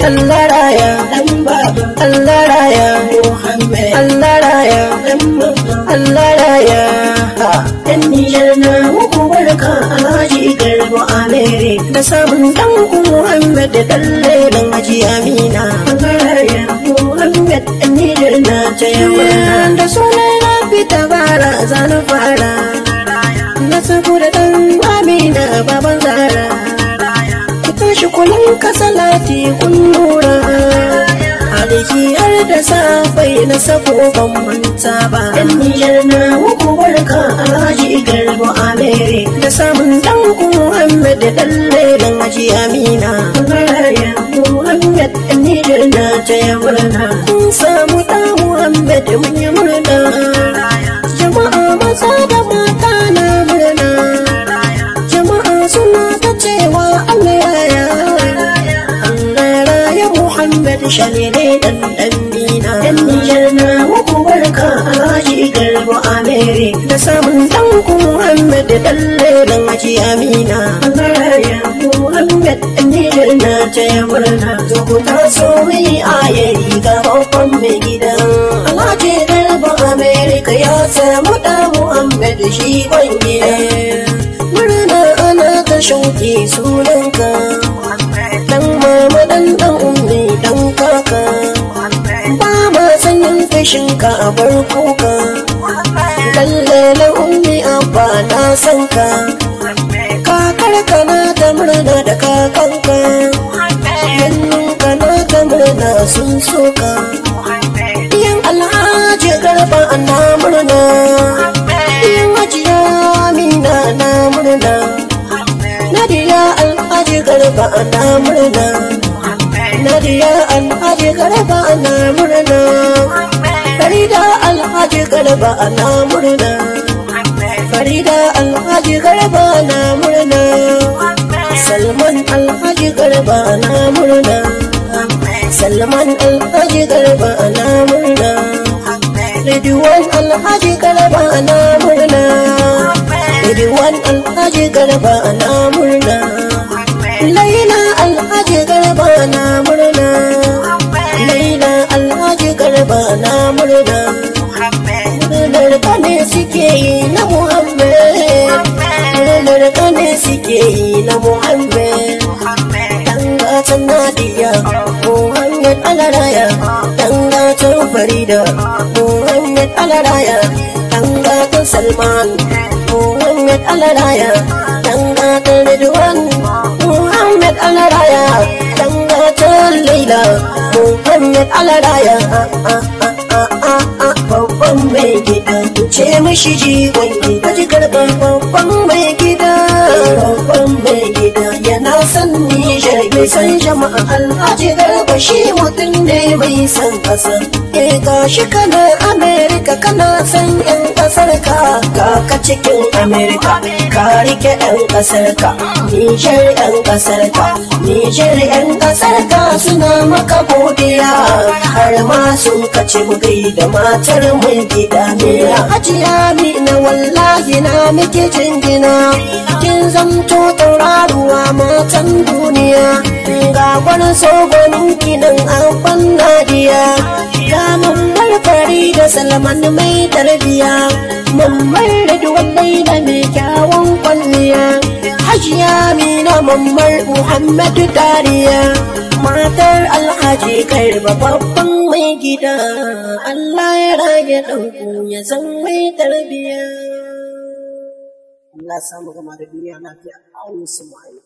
Allah raya dan baba Allah raya Muhammad Allah raya dan mama Allah raya dan Nijar na muku barka Alhaji Garba Amere da samun dan Muhammad da dalle dan Haji Amina Garaya Muhammad dan Nijar na ta yawa da sunan na fita bara zanu fara na sako da dan Amina baban Zara ku tashi kullum ka salati kun lura aliki har da safai na sako ban manta ba dan Nijar na muku barka Alhaji Garba Amere da samun dan Muhammad da dalle dan Haji Amina Garaya Muhammad dan Nijar na ta yawa kun samu dan Muhammad mun yi murna jama'a maza da mata na murna jama'a suna ta cewa Allah ya Allah raya Muhammad shalile dan dan mina dan Nijar na muku barka Alhaji Garba Amere da samun dan Muhammad da dalle dan Haji Amina Garaya Muhammad dan Nijar na ta yawa to ku taso mai ayayi ga babban mai gida Alhaji Garba Amerika ya samu da Muhammad shi gwangiya murna ana ta shauki sunanka dan mama dan dan ummi dan kaka ba ma sanyin fishinka a bar kuka lalle na ummi abba na san ka kakar kana ta murna da kakanka hannunka na ta murna sun soka Iyan alhaji garba na murna Iyan hajiya amina na murna Nadiya alhaji garba na murna Nadiya alhaji garba na murna Farida alhaji garba na murna Farida alhaji garba na murna Salman alhaji garba na murna Salman alhaji garba na murna Ridwan alhaji garba na murna Ridwan alhaji garba na murna Laila alhaji garba na murna Laila alhaji garba na murna Murnar kane suke yi na Muhammad Murnar kane suke yi na Muhammad Dangatan Nadiya Muhammad Alaraya Dangatan Farida Muhammad Alaraya Dangatan Salman Muhammad Alaraya Dangatan Ridwan Muhammad Alaraya Dangatan Laila Muhammad Alaraya Babban mai gida ce mishi jigon gida ji karɓar babban mai gida babban mai gida yana son Nijar bai san jama'a alhaji garba shi mutum ne bai san ƙasa eh gashi kana Amerika kana san yan ƙasar ka ka cikin Amerika ka rike yan ƙasar ka Nijar yan ƙasar ka Nijar yan ƙasar ka suna maka godiya har ma sun kace mu da matar mai gida ne hajiya na wallahi na muke jingina kin zamto tauraruwa matan duniya ga wani sogonin kinan an nadiya ga mambar fari da salman mai tarbiya mambar da duwallai da mai kyawun kwalliya hajiya mina mambar muhammadu dariya matar alhaji karba babban mai gida Allah ya rage ɗauku ya san mai tarbiya Allah samu gama da duniya lafiya a wasu